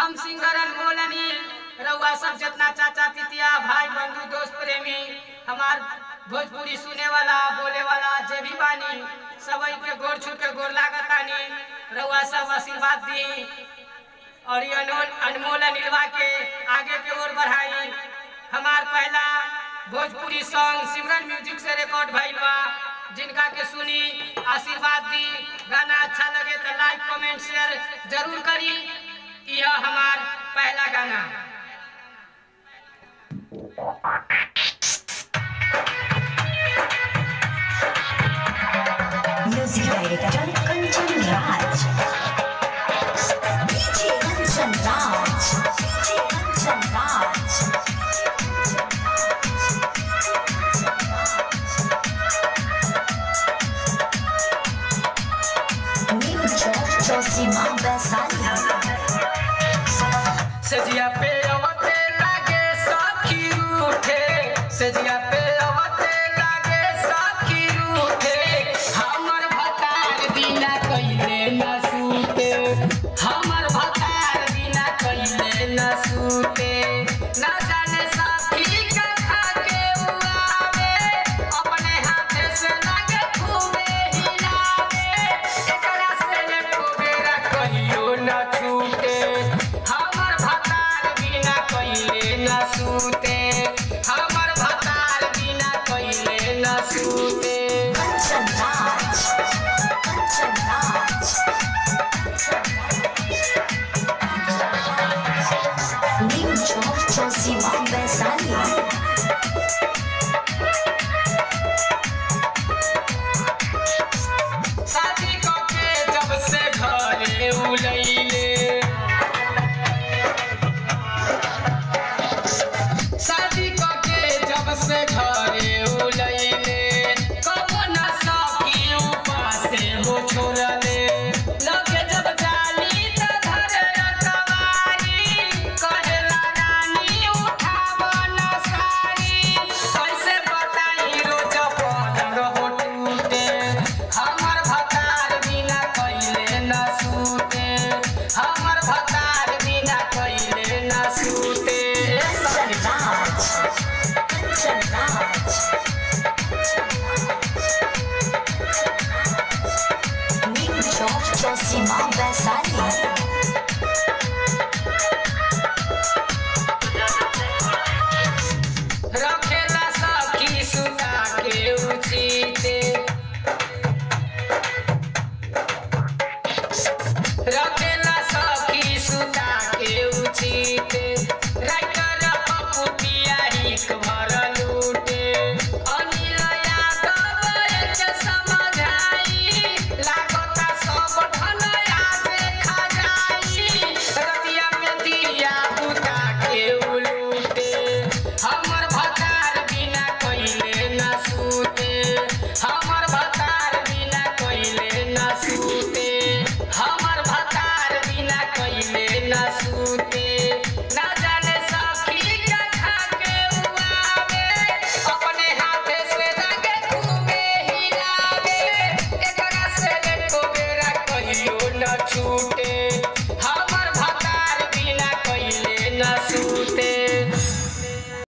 हम सिंगर अनमोल अनिल रउआ सब जितना चाचा पितिया भाई बंधु दोस्त प्रेमी हमार भोजपुरी सुने वाला बोले वाला जे भी बानी सबई के गोर छू के गोर लागतानी रउआ सब आशीर्वाद दी और ये अनमोल अनमोल अनिलवा के आगे के ओर बढ़ाई हमार पहला भोजपुरी सॉन्ग सिमरन म्यूजिक से रिकॉर्ड भइल बा जिनका के सुनी आशीर्वाद दी गाना अच्छा लगे तो लाइक कमेंट शेयर जरूर करी यह हमार पहला गाना Music director Kanchan Raj. DJ Kanchan Raj. DJ Kanchan Raj. New Church Josima Besania. सजिया पे अवते लागे सखी रूठे सजिया पे अवते लागे सखी रूठे हमर भतार बिना कइले न सूते हमर